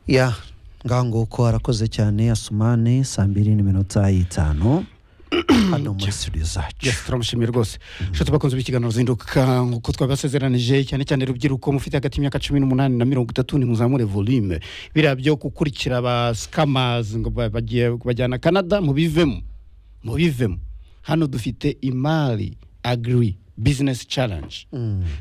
ya nganguko arakoze cyane asumane saa mbiri n'iminota y'itanu hano muri studio zacu yes turamushimiye rwose nshuti bakunze b'ikiganiro zinduka nk'uko twabasezeranije cyane cyane rubyiruko mufite hagati y'imyaka cumi n'umunani na mirongo itatu nimuzamure volume biriya byo gukurikira ba sikamazi ngo ba- bagiye bajyana canada mubivemo mubivemo hano dufite imari agiri bizinesi challenge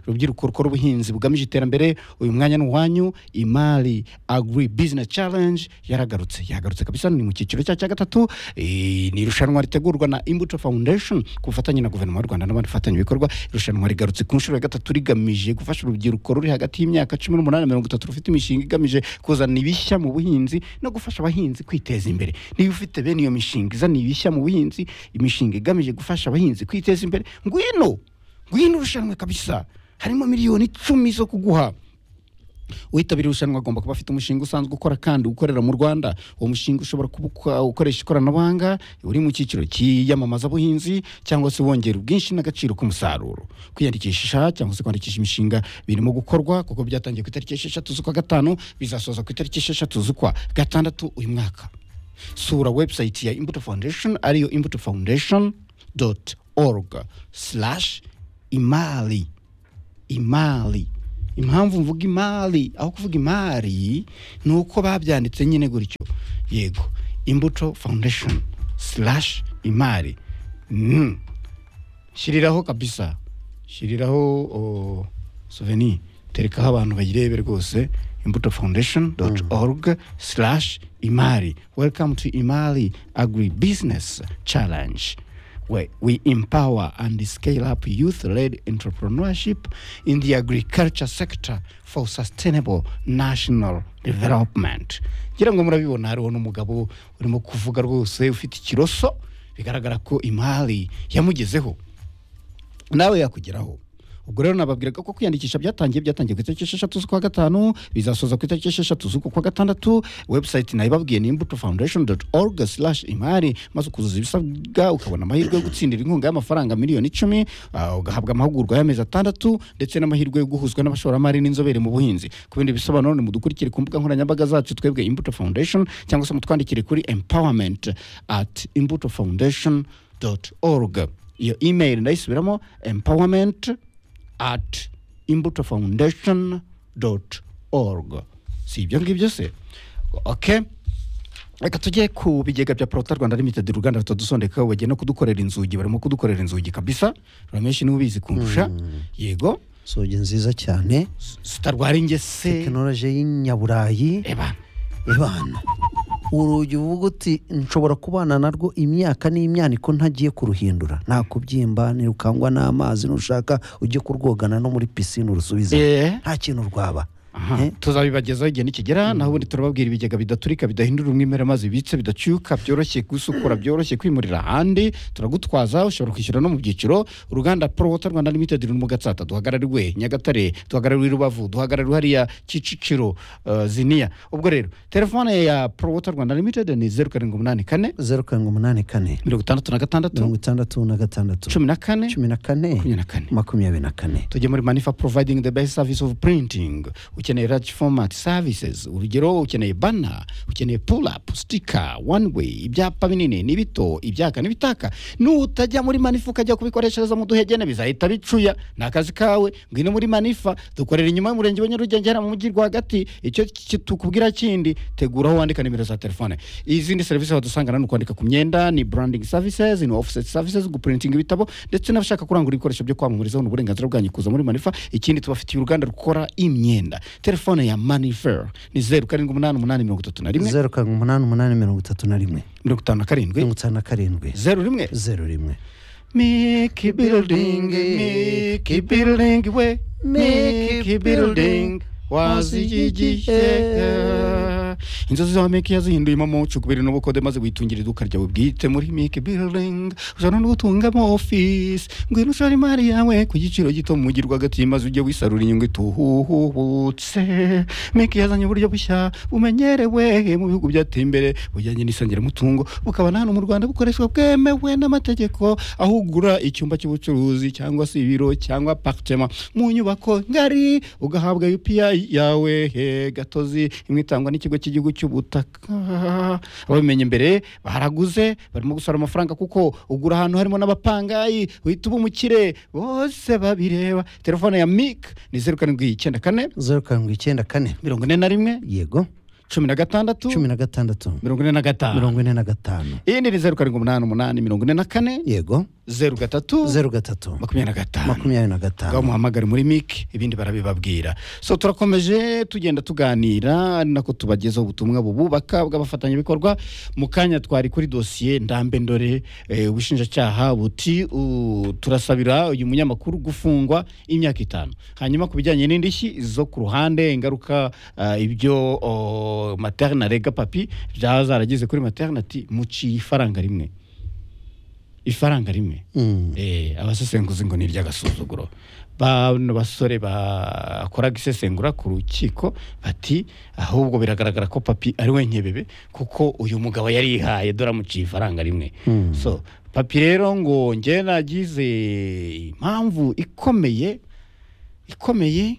rubyiruko rukora ubuhinzi bugamije iterambere uyu mwanya ni uwanyu imari agri business challenge yaragarutse yagarutse kabisa ni mu cyiciro cya cya gatatu Eh, ni irushanwa ritegurwa na imbuto foundation ku bufatanye na guverinoma y'u rwanda n'abandi bikorwa irushanwa rigarutse ku nshuro ya gatatu rigamije gufasha urubyiruko ruri hagati y'imyaka cumi n'umunani na mirongo itatu rufite imishinga igamije kuzana ibishya mu buhinzi no gufasha abahinzi kwiteza imbere niba ufite bene iyo mishinga izana ibishya mu buhinzi imishinga igamije gufasha abahinzi kwiteza imbere ngwino ngwino irushanwa kabisa harimo miliyoni icumi zo kuguha uwitabira irushanwa agomba kuba afite umushinga usanzwe ukora kandi ukorera mu rwanda uwo mushinga ushobora kuba uko- ukoresha ikoranabuhanga uri mu cyiciro cy'iyamamazabuhinzi cyangwa se wongera ubwinshi n'agaciro k'umusaruro kwiyandikisha cyangwa se kwandikisha imishinga birimo gukorwa kuko byatangiye ku itariki esheshatu z'ukwa gatanu bizasoza ku itariki esheshatu z'ukwa gatandatu uyu mwaka sura website ya imbuto foundation ariyo imbuto foundation dot org slash imari imari impamvu mvuga imari aho kuvuga imari ni uko babyanditse nyine gutyo yego imbuto foundation slash imari Mm. shyiriraho kabisa shyiriraho oh, souvenir terekaho abantu bayirebe rwose imbuto foundation dot org slash imari welcome to imari agri business challenge where we empower and scale up youth-led entrepreneurship in the agriculture sector for sustainable national development ngira ngo murabibona hariho n'umugabo urimo kuvuga rwose ufite ikiroso bigaragara ko imari yamugezeho nawe yakugeraho ubwo rero nababwiraga ko kwiyandikisha byatangiye byatangiye ku itariki esheshatu z'ukwa gatanu bizasoza ku itariki esheshatu z'uku kwa gatandatu webusayiti nayibabwiye ni imbuto foundation dot org slash imari maze ukuzuza ibisabwa ukabona amahirwe yo gutsindira inkunga y'amafaranga miliyoni icumi ah, ugahabwa amahugurwa y'amezi atandatu ndetse n'amahirwe yo guhuzwa n'abashoramari n'inzobere mu buhinzi ku bindi bisobanuro ni mudukurikire ku mbuga nkoranyambaga zacu twebwe imbuto foundation cyangwa se mutwandikire kuri empowerment at imbuto foundation dot org iyo email ndayisubiramo empowerment at imbuto foundation dot org si ibyo ngibyo se okay reka tujye ku bigega bya porota rwanda limited uruganda rutadusondeka bagenda kudukorera inzugi barimo kudukorera inzugi kabisa ramenshi niwe ubizi kundusha yego inzugi nziza cyane zitarwara ingese tekinoloji y'inyaburayi eba ibana urugi uvuga uti nshobora kubana narwo imyaka n'imyaniko ntagiye kuruhindura nta kubyimba ntirukangwa n'amazi nushaka ujye kurwogana no muri pisine urusubize Eh. nta kintu rwaba Aha, Eh? tuzabibagezaho igihe nikigera naho ubundi turababwira ibigega bidaturika bidahindura umwimerere maze bibitse bidacyuka byoroshye gusukura byoroshye kwimurira ahandi turagutwaza ushobora kwishyura no mu byiciro uruganda porowota rwanda limited ruri mu gatsata duhagarariwe nyagatare duhagarariwe i rubavu duhagarariwe hariya kicukiro eh, ziniya ubwo rero telefone ya porowota rwanda limited ni zeru karindwi umunani kane zeru karindwi umunani kane mirongo itandatu na gatandatu mirongo itandatu na gatandatu cumi na kane cumi na kane makumyabiri na kane makumyabiri na kane tujye muri manifa providing the best service of printing ukeneye large format services urugero ukeneye bana ukeneye pull up sticker one way ibyapa binini n'ibito ibyaka n'ibitaka nutajya muri manifa ukajya kubikoreshereza mu duhegene bizahita bicuya ni akazi kawe ngwino muri manifa dukorera inyuma y'umurenge wa nyarugenge hariya mu mujyi rwagati icyo ki- tukubwira kindi tegura aho wandika nimero za telefone izindi serivisi wadusangana ni ukwandika ku myenda ni branding services ni offset services guprinting ibitabo ndetse n'abashaka kurangura ibikoresho byo kwamamarizaho ni uburenganzira bwanyu kuza muri manifa ikindi tubafitiye uruganda rukora imyenda telefone ya manifer ni zeru karindwi umunani umunani mirongo itatu na rimwe zeru karindwi umunani umunani mirongo itatu na rimwe mirongo itanu na karindwi mirongo itanu na karindwi zeru rimwe zeru rimwe Mickey building, Mickey building we, Mickey building was igihe inzozi za mike yazihinduyemo amucu guverinoma kode maze witungira iduka ryawe bwite muri mike biringi ushobora no gutungamo ofisi ngwino ushora imari yawe ku giciro gito mujyi rwagati maze ujye wisarura inyungu ituhubutse mike yazanye uburyo bushya bumenyerewe mu bihugu byateye imbere bujyanye n'isangiramutungo bukaba nta no mu rwanda bukoreshwa bwemewe n'amategeko aho ugura icyumba cy'ubucuruzi cyangwa se ibiro cyangwa apartment mu nyubako ngari ugahabwa UPI yawe he gatozi imwe itangwa n'ikigo cy'igihugu cy'ubutaka ababimenye mbere baraguze barimo gusora amafaranga kuko ugura ahantu harimo n'abapangayi uhita uba umukire bose babireba telefone ya mik ni zeru karindwi icyenda kane zeru karindwi icyenda kane mirongo ine na rimwe yego cumi na gatandatu cumi na gatandatu mirongo ine na gatanu mirongo ine na gatanu iyindi ni zeru karindwi umunani umunani mirongo ine na kane yego zeru gatatu zeru gatatu makumyabiri na gatanu makumyabiri na ngaho gatanu muhamagare muri mike ibindi barabibabwira so turakomeje tugenda tuganira ari nako tubagezaho ubutumwa bububaka bw'abafatanyabikorwa mu kanya twari kuri dosiye ndambe ndore eh, ubushinjacyaha buti u- turasabira uyu munyamakuru gufungwa imyaka itanu hanyuma ku bijyanye n'indishyi zo ku ruhande ingaruka ah, ibyo oh, materne arega papi byaba zaragize kuri materne ati muciye ifaranga rimwe ifaranga rimwe Mm. Eh, abasesenguzi ngo ni iry'agasuzuguro bano basore bakoraga isesengura ku rukiko bati ahubwo biragaragara ko papi ari we nkebebe kuko uyu mugabo yari yihaye dore amuciye ifaranga rimwe Mm. so papi rero ngo njye nagize impamvu ikomeye ikomeye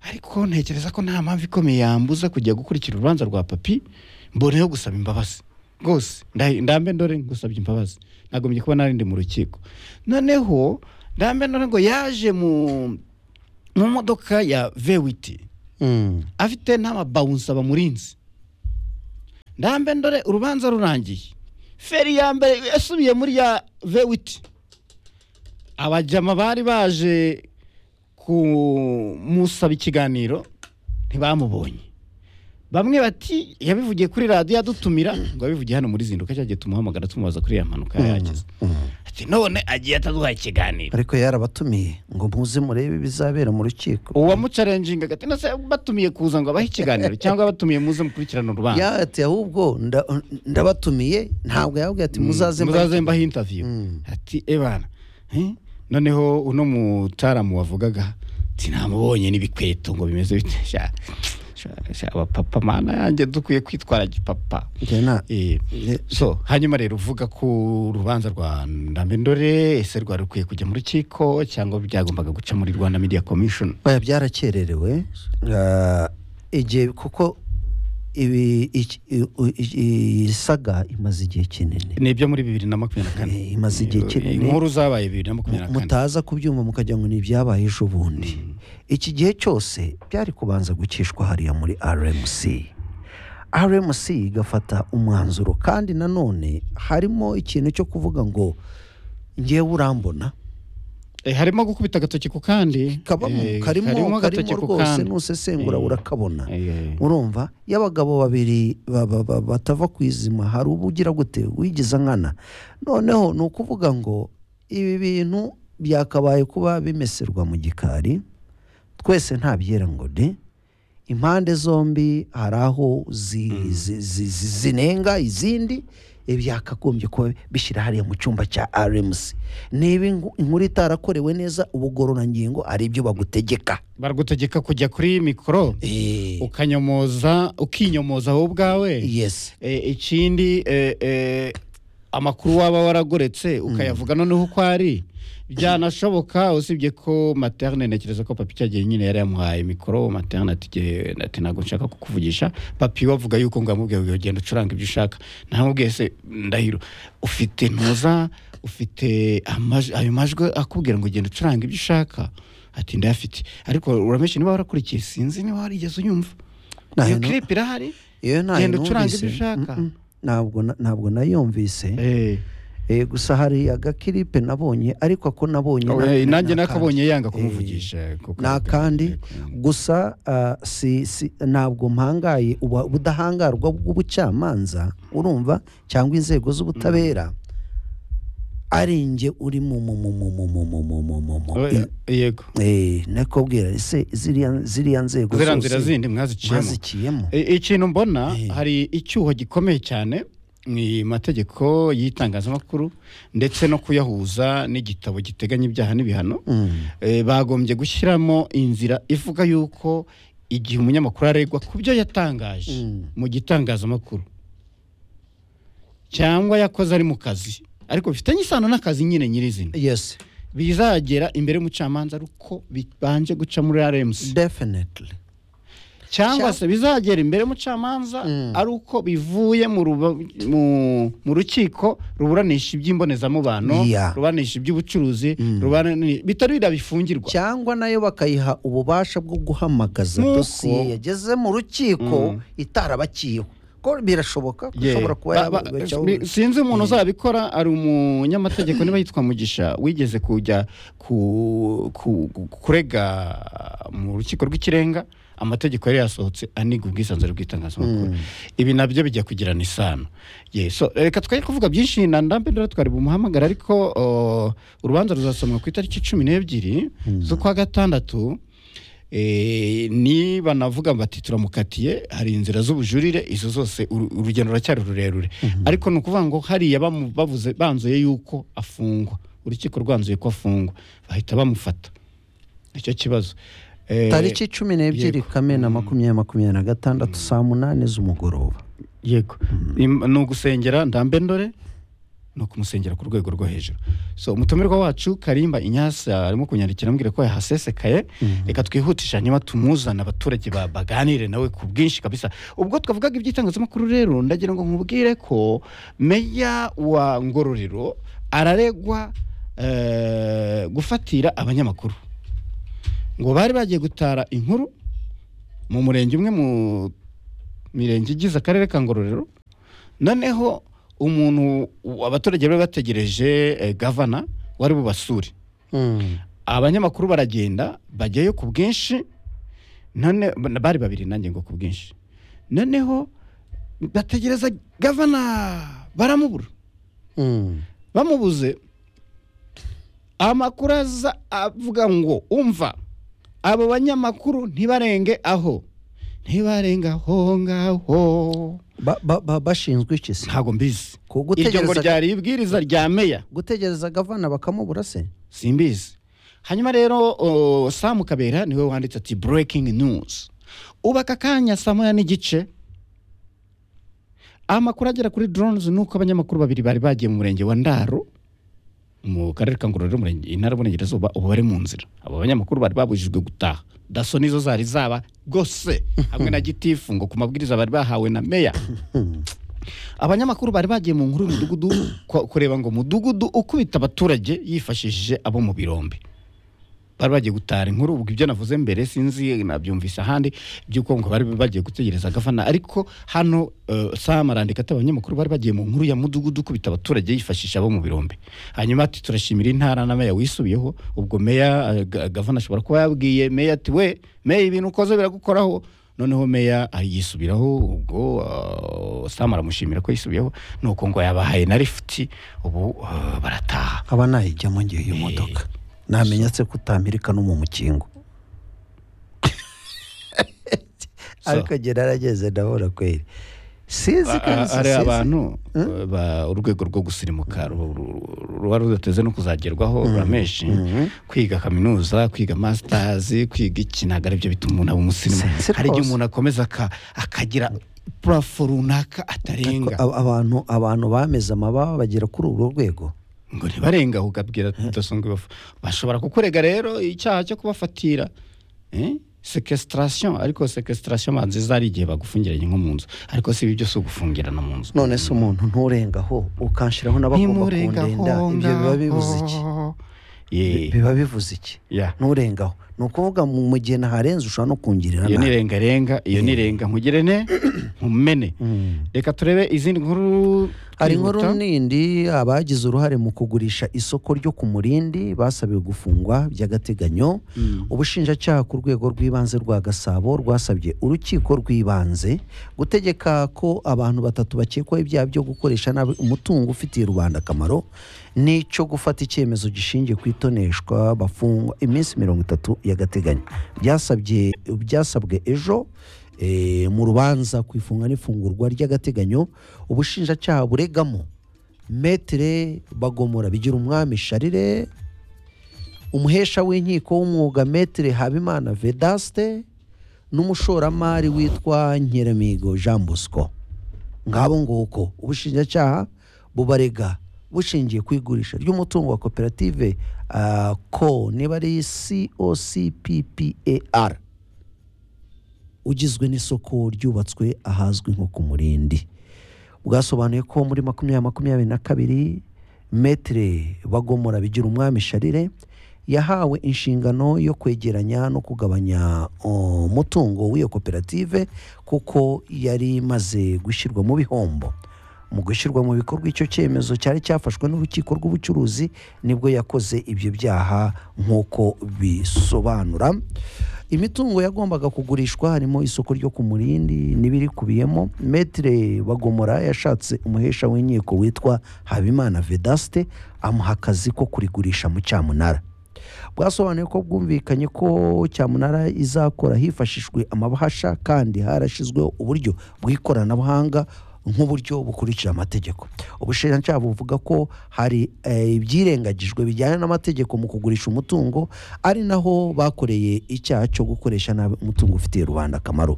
ariko ntekereza ko nta mpamvu ikomeye yambuza kujya gukurikira urubanza rwa papi mboneyeho gusaba imbabazi rwose nda- ndambe ndore ngusabye imbabazi nagombye kuba narindi mu rukiko noneho ndambe ndore ngo yaje mu mu modoka ya vewiti Mm. afite n'amabawunsa bamurinze ndambe ndore urubanza rurangiye feri ya mbere yasubiye muri ya vewiti abajama bari baje kumusaba ikiganiro ntibamubonye bamwe bati yabivugiye kuri radiyo adutumira ngo yabivugiye hano muri zinduka cyagiye tumuhamagara tumubaza kuri ya mpanuka yagize Mm. ati none agiye ataduhaye ikiganiro ariko yarabatumiye ngo muze murebe ibizabera mu rukiko uwamucarenjinga agati nase batumiye kuza ngo abahe ikiganiro cyangwa batumiye muze mukurikirana urubanza yati ahubwo nda- ndabatumiye ntabwo yababwiye ati muzaze mba- mbaha intaviyu Mm. ati ebana eh, noneho uno mutaramu wavugaga ati namubonye n'ibikweto ngo bimeze bite sha sha- sha abapapa mana yanjye dukwiye kwitwara gipapa Njye na- Eh, Eh, so hanyuma rero uvuga ku rubanza rwa ndambendore ese rwari rukwiye kujya mu rukiko cyangwa byagombaga guca muri rwanda media commission oya byarakererewe Ah, igihe kuko ibi- iki- i- u- i- iyi saga imaze igihe kinini ni ibyo muri bibiri na makumyabiri na kane Eh, imaze igihe kinini. inkuru zabaye bibiri na makumyabiri na kane mutaza kubyumva mukagira ngo ni ibyabaye ejo bundi iki gihe cyose byari kubanza gucishwa hariya muri rmc rmc igafata umwanzuro kandi nanone harimo ikintu cyo kuvuga ngo ngewe urambona Eh, harimo gukubita agatoki ku kandi kabamo Eh, karimo karimo agatoki ku rwose kandi. nusesengura Eh, urakabona eh, eh. urumva iyo abagabo babiri ba- ba- ba- batava ku izima hari uba ugira gute wigize nkana noneho ni ukuvuga ngo ibi bintu byakabaye kuba bimeserwa mu gikari twese nta byera ngo de impande zombi hari aho zi- zi- zi- zi- zinenga izindi eh, byakagombye kuba bishyira hariya mu cyumba cya rmc niba inku- inkuru itarakorewe neza ubugororangingo ari ibyo bagutegeka baragutegeka kujya kuri mikoro Eh, ukanyomoza ukinyomoza wowe ubwawe yes Eh, ikindi eh, eh, amakuru waba waragoretse ukayavuga noneho uko ari byanashoboka usibye ko materne ntekereza ko papi cyagihe nyine yari yamuhaye mikoro materne ati "Jye- ati ntabwo nshaka kukuvugisha papi we avuga yuko ngo yamubwiye ngo genda ucuranga ibyo ushaka ntamubwiye se ndahiro ufite ntuza ufite amaj- ayo majwi akubwira ngo genda ucuranga ibyo ushaka ati ndayafite ariko uramenshi niba warakurikiye sinzi niba warigeze unyumva Nta iyo hino- clip irahari iyo ntayo Genda ucurange ibyo numvise. ushaka. Mm-mm. ntabwo na- ntabwo nayumvise Eh. Eh, gusa hari agakiripe nabonye ariko ako nabonye na- Oya, nanjye ni akandi. nakabonye yanga Eh, kumuvugisha kuko ni akandi gusa ah, si, si, ntabwo mpangaye ubu- ubudahangarwa bw'ubucamanza urumva cyangwa inzego z'ubutabera ari njye uri mu mu mu mu mu mu mu mu mu mu mu Oya, yego Eh, nakubwira ese ziriya ziriya nzego ziriya nzira zose zindi mwaziciyemo mwazikiyemo I- ikintu mbona Eh. hari icyuho gikomeye cyane mu mategeko y'itangazamakuru ndetse no kuyahuza n'igitabo giteganya ibyaha n'ibihano Mm. Eh, bagombye gushyiramo inzira ivuga yuko igihe umunyamakuru aregwa ku byo yatangaje Mm. mu gitangazamakuru cyangwa yakoze ari mu kazi ariko bifitanye isano n'akazi nyine nyirizina yes bizagera imbere y'umucamanza ariko bibanje guca muri aremusi definitely Cyangwa- cyangwa se bizagera imbere y'umucamanza Mm. ari uko bivuye mu ruba- mu- mu rukiko ruburanisha iby'imbonezamubano Yeah. ruburanisha iby'ubucuruzi ruburani- bitarira bifungirwa cyangwa nayo bakayiha ububasha bwo guhamagaza Nk'uko- dosiye yageze mu rukiko Mm. itarabakiyeho ko birashoboka ko Yeah. ishobora kuba Ba- ba- yabacyaho mi- sinzi umuntu uzabikora ari umunyamategeko niba yitwa mugisha wigeze kujya ku- ku- ku- kurega mu rukiko rw'ikirenga amategeko yari yasohotse aniga ubwisanzure bw'itangazamakuru ibi nabyo bijya kugirana isano Ye, so, reka twari kuvuga byinshi na ndambe ndora twari bumuhamagara ariko o, urubanza ruzasomwa ku itariki cumi n'ebyiri z'ukwa gatandatu Eh, niba navuga bati turamukatiye hari inzira z'ubujurire izo zose uru- urugendo ruracyari rurerure ariko ni ukuvuga ngo hariya bamu- bavuze banzuye yuko afungwa urukiko rwanzuye ko afungwa bahita bamufata icyo kibazo Eh, tariki cumi n'ebyiri yego. kamena makumyabiri makumyabiri na gatandatu saa munani z'umugoroba yego Im- ni ugusengera ndambe ndore ni ukumusengera ku rwego rwo hejuru so umutumirwa wacu karimba inyasa arimo kunyandikira ambwira ko yahasesekaye reka twihutishe hanyuma tumuzane abaturage ba- baganire nawe ku bwinshi kabisa ubwo twavugaga iby'itangazamakuru rero ndagira ngo nkubwire ko meya wa ngororero araregwa eh, gufatira abanyamakuru ngo bari bagiye gutara inkuru mu murenge umwe mu mirenge igize akarere ka ngororero noneho umuntu abaturage bari bategereje eh, gavana wari bubasure abanyamakuru baragenda bajyayo ku bwinshi none bari babiri nanjye ngo ku bwinshi noneho bategereza gavana baramubura bamubuze amakuru aza avuga ngo umva abo banyamakuru ntibarenge aho ntibarenga aho ngaho Ba- ba- ba- bashinzwe iki se ntabwo mbizi Ku iryo ngo gutegereza- ryari ibwiriza rya meya gutegereza gavana bakamubura se simbizi hanyuma rero o, samu kabera niwe wanditse ati breaking news ubu aka kanya saa moya n'igice amakuru agera kuri drones ni uko abanyamakuru babiri bari bagiye mu murenge wa ndaro mu karere ka ngororero umurenge- intara y'uburengerazuba ubu bari mu nzira abo banyamakuru bari babujijwe gutaha daso nizo zari zaba rwose hamwe na gitifu ngo ku mabwiriza bari bahawe na meya abanyamakuru bari bagiye mu nkuru y'umudugudu ku- kureba ngo umudugudu ukubita abaturage yifashishije abo mu birombe bari bagiye gutara inkuru ubwo ibyo navuze mbere sinzi nabyumvise ahandi by'uko ngo bari bagiye gutegereza gafana ariko hano eh, sam arandika ati abanyamakuru bari bagiye mu nkuru ya mudugudu ukubita abaturage yifashisha abo mu birombe hanyuma ati turashimira intara na meya wisubiyeho ubwo meya eh, Ga- gavana ashobora kuba yabwiye meya ati we meya ibintu ukoze biragukoraho noneho meya yisubiraho ubwo ah, sam aramushimira ko yisubiyeho nuko ngo yabahaye na lifuti ubu ah, barataha aba nayijyamo ngiye iyo modoka namenya se ko utamirika no mu mukingo ariko njye narageze ndabona kweri sinzi Ah, kabisa hari sinzi. abantu eh, ba- urwego rwo gusirimuka ru- ru- ru- ruba rudateze no kuzagerwaho ruramenshi kwiga kaminuza kwiga masters kwiga iki ntabwo aribyo bituma umuntu aba Sinzi umusirimu hari igihe rwose. umuntu akomeza aka- akagira purafo Ko runaka atarenga ab- abantu abantu bameze amababa bagera kuri urwo rwego ngo ntibarenga ukabwira tudasonga ibafu bashobora kukurega rero icyaha cyo kubafatira eh? sequestration ariko sequestration manzi zari igihe bagufungiranye nko mu nzu ariko si ibi byo si ugufungirana mu nzu none se umuntu nturengaho ukanshiraho n'abagomba kundenda ibyo biba bivuze iki Ye. biba bivuze iki Yeah. nturengaho ni ukuvuga mu mu gihe naharenze ushobora no kungirira iyo ni nabi rengarenga iyo ni renga nkugire ne nkumene reka turebe izindi nkuru hari twihuta. inkuru nindi abagize uruhare mu kugurisha isoko ryo ku murindi basabiwe gufungwa by'agateganyo ubushinjacyaha ku rwego rw'ibanze rwa gasabo rwasabye urukiko rw'ibanze gutegeka ko abantu batatu bakekwaho ibyaha byo gukoresha nabi umutungo ufitiye rubanda akamaro n'icyo gufata icyemezo gishingiye ku itoneshwa bafungwa iminsi mirongo itatu y'agateganyo byasabye byasabwe ejo eh, mu rubanza ku ifunga n'ifungurwa ry'agateganyo ubushinjacyaha buregamo metere bagomora bigira umwami sharire umuhesha w'inkiko w'umwuga metere habimana vedaste n'umushoramari witwa nkeremigo jean bosco ngabo nguko ubushinjacyaha bubarega bushingiye ku igurisha ry'umutungo wa koperative ah, ko niba ari cocppar ugizwe n'isoko ryubatswe ahazwi nko ku murindi bwasobanuye ko muri makumyabiri makumyabiri na kabiri metere bagomora bigira umwami sharire yahawe inshingano yo kwegeranya no kugabanya oh, umutungo w'iyo koperative kuko yari imaze gushyirwa mu bihombo mu gushyirwa mu bikorwa icyo cyemezo cyari cyafashwe n'urukiko rw'ubucuruzi nibwo yakoze ibyo byaha nk'uko bisobanura imitungo yagombaga kugurishwa harimo isoko ryo ku murindi n'ibirikubiyemo metere bagomora yashatse umuhesha w'inkiko witwa habimana vedaste amuha akazi ko kurigurisha mu cyamunara bwasobanuye ko bwumvikanye ko cyamunara izakora hifashishijwe amabahasha kandi harashyizweho uburyo bw'ikoranabuhanga nk'uburyo bukurikira amategeko ubushinjacyaha buvuga ko hari eh, ibyirengagijwe bijyanye n'amategeko mu kugurisha umutungo ari naho bakoreye icyaha cyo gukoresha nabi umutungo ufitiye rubanda akamaro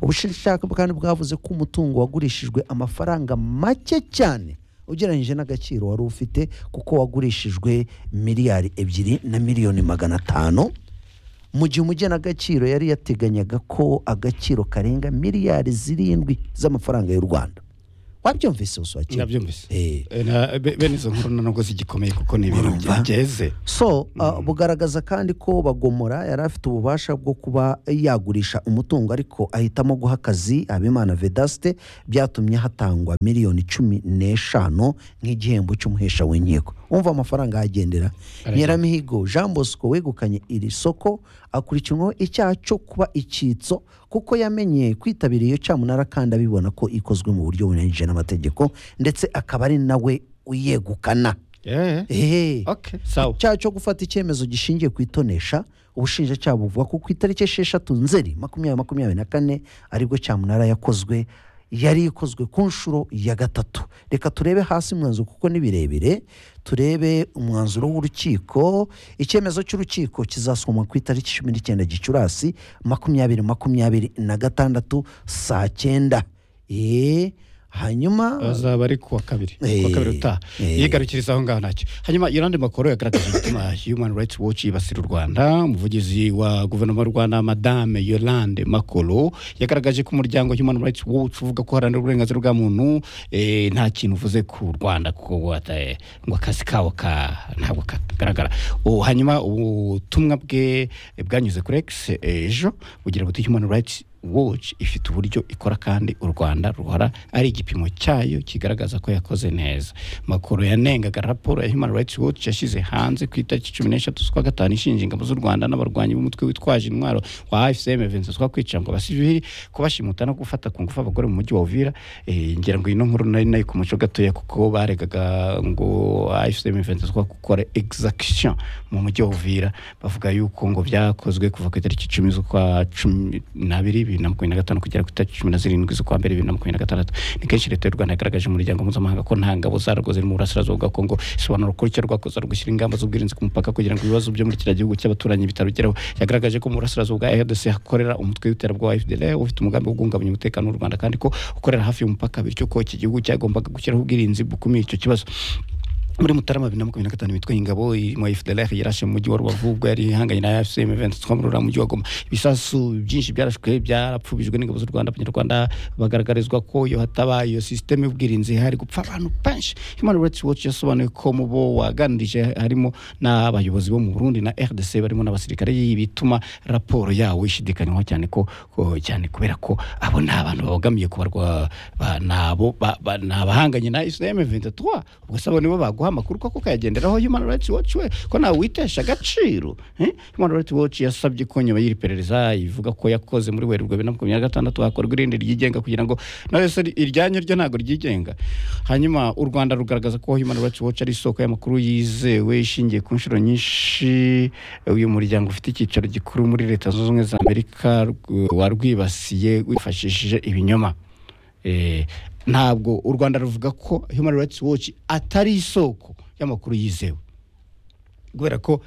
ubushinjacyaha kandi bwavuze ko umutungo wagurishijwe amafaranga make cyane ugereranyije n'agaciro wari ufite kuko wagurishijwe miliyari ebyiri na miliyoni magana atanu mu gihe umugenagaciro yari yateganyaga ko agaciro karenga miliyari zirindwi z'amafaranga y'u rwanda wabyumvise usuwakira nabyumvise Eh. Eh, na- be- bene izo nkuru nubwo zigikomeye kuko ni ibintu Urumva? byeze so uh, bugaragaza kandi ko bagomora yari afite ububasha bwo kuba yagurisha umutungo ariko ahitamo guha akazi abimana vedaste byatumye hatangwa miliyoni cumi n'eshanu nk'igihembo cy'umuhesha w'inkiko wumva amafaranga ahagendera nyiramihigo jean bosco wegukanye iri soko akurikirwaho icyaha cyo kuba icyitso kuko yamenye kwitabira iyo cyamunara kandi abibona ko ikozwe mu buryo bunyuranyije n'amategeko ndetse akaba ari nawe uyegukana Eh, ehe okay sawa cyaha cyo gufata icyemezo gishingiye ku itonesha ubushinjacyaha buvuga ko ku itariki esheshatu nzeri makumyabiri makumyabiri na kane aribwo cyamunara yakozwe yari ikozwe ku nshuro ya gatatu reka turebe hasi umwanzuro kuko ni birebire turebe umwanzuro w'urukiko icyemezo cy'urukiko kizasomwa ku itariki cumi n'icyenda gicurasi makumyabiri makumyabiri na gatandatu saa cyenda eee hanyuma azaba ari kuwa kabiri Eh, kuwa kabiri utaha eh. yigarukiriza aho ngaho ntacyo hanyuma yolande makoro yagaragaje umutima human rights watch yibasira u rwanda umuvugizi wa guverinoma y'u rwanda madame yolande makoro yagaragaje ko umuryango human rights watch uvuga ko haranira uburenganzira bwa muntu eh, nta kintu uvuze ku rwanda kuko ngo ata- ngo akazi kawo ka ntabwo kagaragara O, hanyuma ubutumwa bwe bwanyuze kuri x eh, ejo bugira buti human rights watch ifite uburyo ikora kandi u rwanda ruhora ari igipimo cyayo kigaragaza ko yakoze neza makuru yanengaga raporo ya human rights watch yashyize hanze ku itariki cumi n'eshatu z'ukwa gatanu ishinja ingabo z'u rwanda n'abarwanyi b'umutwe witwaje intwaro wa fcm venezuela kwica ngo abasivili kubashimuta no gufata ku ngufu abagore mu mujyi wa uvira Eh, ngira ngo ino nkuru nari nayo ku muco gatoya kuko baregaga ngo fcm venezuela gukora exaction mu mujyi wa uvira bavuga yuko ngo byakozwe kuva ku itariki icumi z'ukwa cumi n'abiri bibiri na makumyabiri na gatanu kugera ku itariki cumi na zirindwi z'ukwa mbere bibiri na makumyabiri na gatandatu ni kenshi leta y'u rwanda yagaragaje mu muryango mpuzamahanga ko nta ngabo zarwo ziri mu burasirazuba bwa kongo isobanura ko icyo rwakoze ari ugushyira ingamba z'ubwirinzi ku mupaka kugira ngo ibibazo byo muri kiriya gihugu cy'abaturanyi bitarugeraho yagaragaje ko mu burasirazuba bwa rdc hakorera umutwe w'iterabwoba fdl ufite umugambi wo guhungabanya umutekano w'u rwanda kandi ko ukorera hafi y'umupaka bityo ko iki gihugu cyagombaga gushyiraho ubwirinzi bukumira icyo kibazo muri mutarama bibiri na makumyabiri na gatanu bitwa ingabo mu fdlr yarashe mu mujyi wa rubavu ubwo yari ihanganye na fcm mu mujyi wa goma ibisasu byinshi byarashwe byarapfubijwe n'ingabo z'u rwanda abanyarwanda bagaragarizwa ko iyo hataba iyo sisiteme y'ubwirinzi hari gupfa abantu benshi human rights watch yasobanuye ko mu bo waganirije harimo n'abayobozi bo mu burundi na rdc barimo n'abasirikare bituma raporo yawo ishidikanywaho cyane ko ko- cyane kubera ko abo ni abantu babogamiye ku barwa ba- nabo ba- ba- ni abahanganye na islam 23 ubwo sabo nibo baguha amakuru koko ukayagenderaho human rights watch we ko nawe witesha agaciro eh? human rights watch yasabye ko nyuma y'iri perereza ivuga ko yakoze muri werurwe bibiri na makumyabiri na gatandatu hakorwa irindi ryigenga kugira ngo nawe se iryanyu ryo ntabwo ryigenga hanyuma u rwanda rugaragaza ko human rights watch ari isoko y'amakuru yizewe ishingiye ku nshuro nyinshi uyu muryango ufite icyicaro gikuru muri leta zunze ubumwe za amerika rw- warwibasiye wifashishije ibinyoma Eh, ntabwo u rwanda ruvuga ko human rights watch atari isoko y'amakuru yizewe kubera ko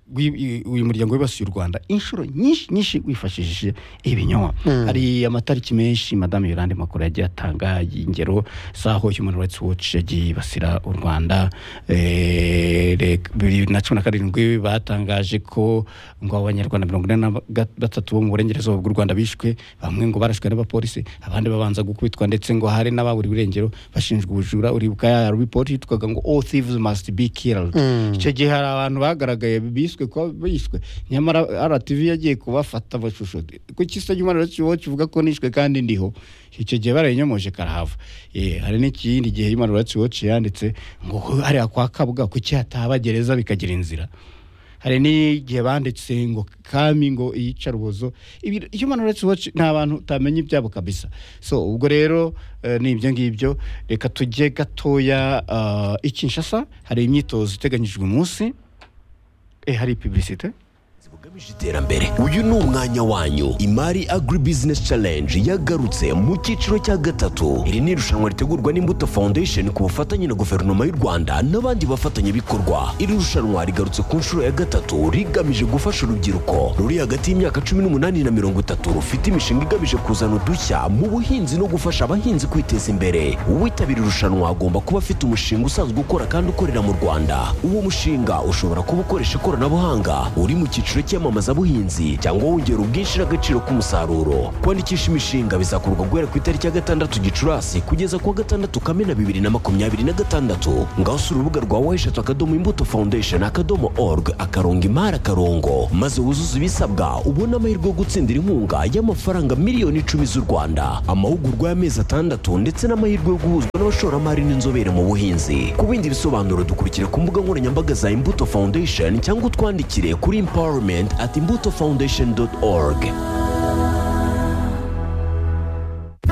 wi- i- uyu muryango wibasiye u rwanda inshuro nyinshi nyinshi wifashishije ibinyoma hari amatariki menshi madame yorande makuru yagiye atanga ingero z'aho human rights watch yagiye yibasira u rwanda Eh, re- bibiri na cumi na karindwi batangaje ko ngo abanyarwanda mirongo ine na ga- batatu bo mu burengerazuba bw'u rwanda bishwe bamwe ngo barashwe n'abapolisi abandi babanza gukubitwa ndetse ngo hari n'ababura irengero bashinjwe ubujura uribuka ya ripoti yitwaga ngo all thieves must be killed icyo gihe hari abantu bagaragaye biswe ko bishwe nyamara rtv yagiye kubafata amashusho ku kisa cy'umwana kivuga ko nishwe kandi ndiho icyo gihe barayinyomoshe karahava Eh, hari n'ikindi gihe human rights watch yanditse ngo hariya kwa kabuga kuki hataba gereza bikagira inzira hari n'igihe banditse ngo kami ngo iyica rubozo ibi human rights watch nta bantu utamenya ibyabo kabisa so ubwo rero eh, ni ibyo ngibyo reka tujye gatoya eh, i kinshasa hari imyitozo iteganyijwe umunsi eh, hari publicité bugamije iterambere uyu ni umwanya wanyu imari agri business challenge yagarutse mu cyiciro cya gatatu iri ni irushanwa ritegurwa n'imbuto foundation ku bufatanye na guverinoma y'u rwanda n'abandi bafatanyabikorwa iri rushanwa rigarutse ku nshuro ya gatatu rigamije gufasha urubyiruko ruri hagati y'imyaka cumi n'umunani na mirongo itatu rufite imishinga igamije kuzana udushya mu buhinzi no gufasha abahinzi kwiteza imbere uwitabira irushanwa agomba kuba afite umushinga usanzwe ukora kandi ukorera mu rwanda uwo mushinga ushobora kuba ukoresha ikoranabuhanga uri mu cyiciro cy'iyamamazabuhinzi cyangwa wongera ubwinshi n'agaciro k'umusaruro kwandikisha imishinga bizakorwa guhera ku itariki ya gatandatu gicurasi kugeza ku wa gatandatu kamena bibiri na makumyabiri na gatandatu ngaho usura urubuga rwa weshatu akadomo imbuto foundation akadomo org akarongo imari akarongo maze wuzuze ibisabwa ubone amahirwe yo gutsindira inkunga y'amafaranga miliyoni icumi z'u rwanda amahugurwa y'amezi atandatu ndetse n'amahirwe yo guhuzwa n'abashoramari n'inzobere mu buhinzi ku bindi bisobanuro dukurikira ku mbuga nkoranyambaga za imbuto foundation cyangwa utwandikire kuri empowerment at imbuto foundation org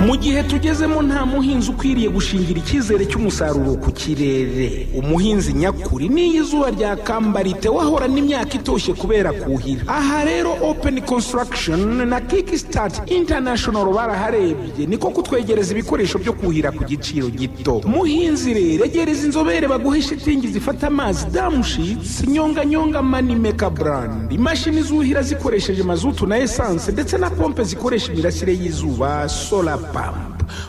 mu gihe tugezemo nta muhinzi ukwiriye gushingira icyizere cy'umusaruro ku kirere umuhinzi nyakuri n'iyo izuba ryakambariite wahorana imyaka itoshye kubera kuhira aha rero open construction na kickstart international baraharebye niko kutwegereza ibikoresho byo kuhira ku giciro gito muhinzi rero egereza inzobere baguhe shitingi zifata amazi damushitsi nyonganyonga manimeka brand imashini zuhira zikoresheje mazutu na esanse ndetse na pompe zikoresha imirasire y'izuba solar pump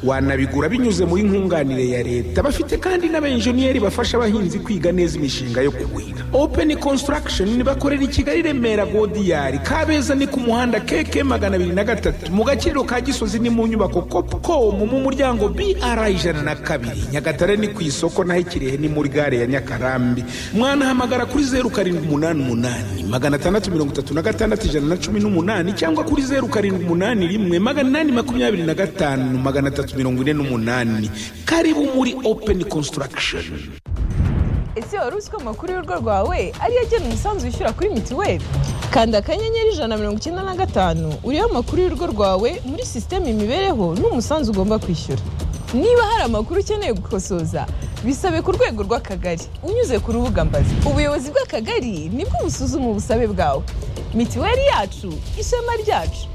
wanabigura binyuze muri nkunganire ya leta bafite kandi n'abenjeniyeri bafasha abahinzi kwiga neza imishinga yo kuhira open construction bakorera i kigali remera godiyari kabeza ni ku muhanda keke magana abiri na gatatu mu gaciro ka gisozi ni mu nyubako copcom mu muryango br ijana na kabiri nyagatare ni ku isoko naho ikirehe ni muri gare ya nyakarambi mwanahamagara kuri zeru karindwi umunani umunani magana atandatu mirongo itatu na gatandatu ijana na cumi n'umunani cyangwa kuri zeru karindwi umunani rimwe magana inani makumyabiri na gatanu magana atatu mirongo ine n'umunani karibu muri open construction ese wari uzi ko amakuru y'urugo rwawe ariyo agena umusanzu wishyura kuri mituweli kanda akanyenyeri ijana na mirongo icyenda na gatanu uriho amakuru y'urugo rwawe muri sisiteme imibereho n'umusanzu ugomba kwishyura niba hari amakuru ukeneye gukosoza bisabe ku rwego rw'akagari unyuze ku rubuga mbazi ubuyobozi bw'akagari nibwo busuzuma ubusabe bwawe mituweli yacu ishema ryacu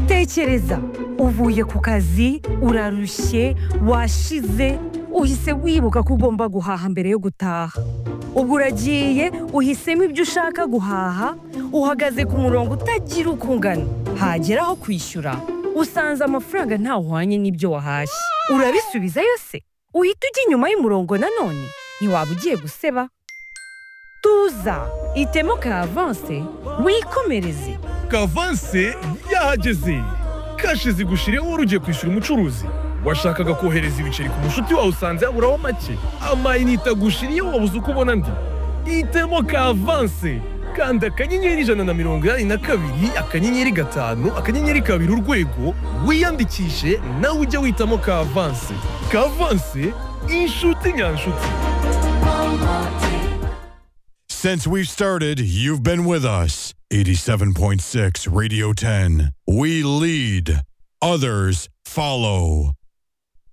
tekereza uvuye ku kazi urarushye washize uhise wibuka ko ugomba guhaha mbere yo gutaha ubwo uragiye uhisemo ibyo ushaka guhaha uhagaze ku murongo utagira uko ungana hagera aho kwishyura usanze amafaranga ntawe uhwanye n'ibyo wahashye urabisubizayo se uhita ujya inyuma y'umurongo nanone ntiwaba ugiye guseba tuza itemo ka avanse wikomereze kavanse yahageze kashi zigushiriyeho wari ugiye kwishyura umucuruzi washakaga kohereza ibiceri ku mushuti wawe usanze yaburaho make amayinite agushiriyeho wabuze uko ubona andi itemo kavanse kanda akanyenyeri ijana na mirongo inani na kabiri akanyenyeri gatanu akanyenyeri kabiri urwego wiyandikishe nawe ujye witamo kavanse kavanse inshuti nyanshuti Since we've started, you've been with us. 87.6 Radio 10. We lead, others follow.